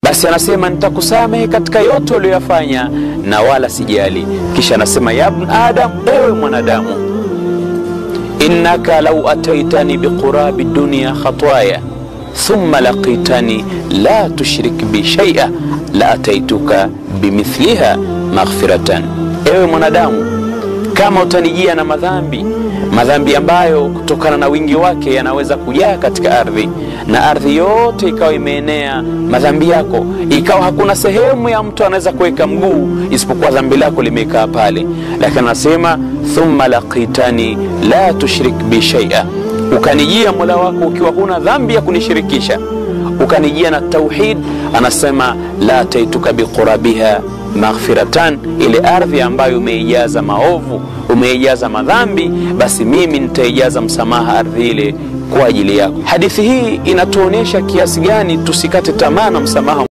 basi anasema nitakusamehe katika yote uliyoyafanya na wala sijali. Kisha anasema ya ibn adam, ewe mwanadamu, innaka lau ataitani biqurabi dunya khatwaya thumma laqitani la tushrik bi shaia la ataituka bimithliha maghfiratan, ewe mwanadamu, kama utanijia na madhambi madhambi ambayo kutokana na wingi wake yanaweza kujaa katika ardhi na ardhi yote ikawa imeenea madhambi yako, ikawa hakuna sehemu ya mtu anaweza kuweka mguu isipokuwa dhambi lako limekaa pale. Lakini anasema thumma laqitani la tushrik bi shaia, ukanijia mola wako ukiwa huna dhambi ya kunishirikisha, ukanijia na tauhid, anasema la taituka biqurabiha maghfiratan, ile ardhi ambayo umeijaza maovu umeijaza madhambi, basi mimi nitaijaza msamaha ardhi ile kwa ajili yako. Hadithi hii inatuonyesha kiasi gani tusikate tamaa na msamaha